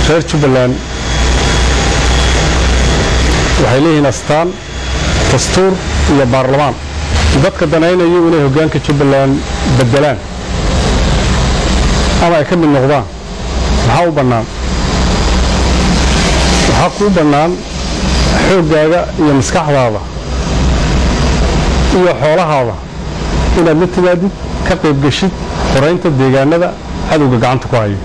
reer jubbaland waxay leeyihiin astaan dastuur iyo baarlamaan dadka danaynayo inay hoggaanka jubbaland beddelaan ama ay ka mid noqdaan maxaa u bannaan waxaa kuu bannaan xooggaaga iyo maskaxdaada iyo xoolahaada inaad la timaadid ka qaybgeshid xoraynta deegaanada cadowga gacanta ku hayo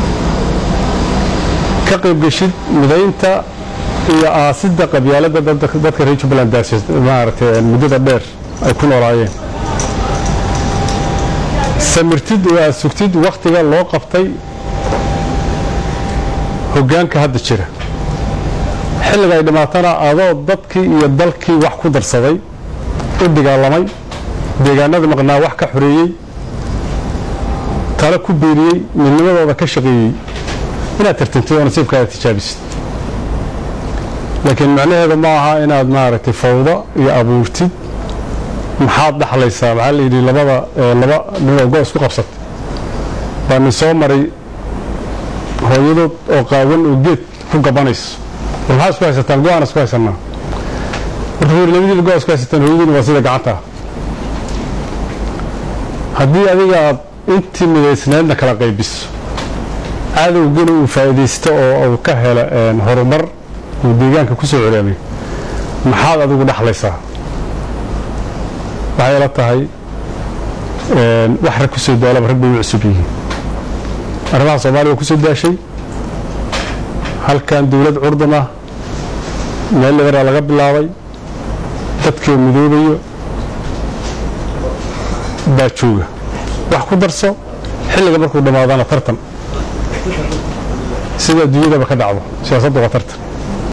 ka qaybgeshid midaynta iyo aasidda qabyaaladda dadka reer jubbaland maaragtay muddada dheer ay ku noolaayeen samirtid oo aad sugtid wakhtiga loo qabtay hoggaanka hadda jira xilliga ay dhimaatana adoo dadkii iyo dalkii wax ku darsaday u dagaalamay deegaanada maqnaa wax ka xoreeyey tale ku biiriyey midnimadooda ka shaqeeyey inaad tartantid oo nasiibkaada tijaabisid laakiin macnaheedu ma aha inaad maaragtay fawdo iyo abuurtid maxaad dhaxlaysaa maxaa la yidhi labada laba ninoo go isku qabsatay baa nin soo maray hooyadood oo qaawan oo geed ku gabanayso war maxaa isku haysataan go-aan isku haysanaa markuu yidhi labadiina go isku haysataan hooyadiina waa sida gacanta ah haddii adiga aad intii midaysneedna kala qaybiso cadowgana uu faa'iidaysto oo uu ka helo horumar uu deegaanka ku soo colaamay maxaad adigu dhaxlaysaa waxay la tahay wax rag ku soo daalaba rag bay u cusub yihiin arrimaha soomaaliya waa ku soo daashay halkan dowlad curdun ah meel liberaa laga bilaabay dadkoo midoobayo baa jooga wax ku darso xilliga markuu dhammaadana tartan sida adduunyadaba ka dhacdo siyaasaddu waa tartan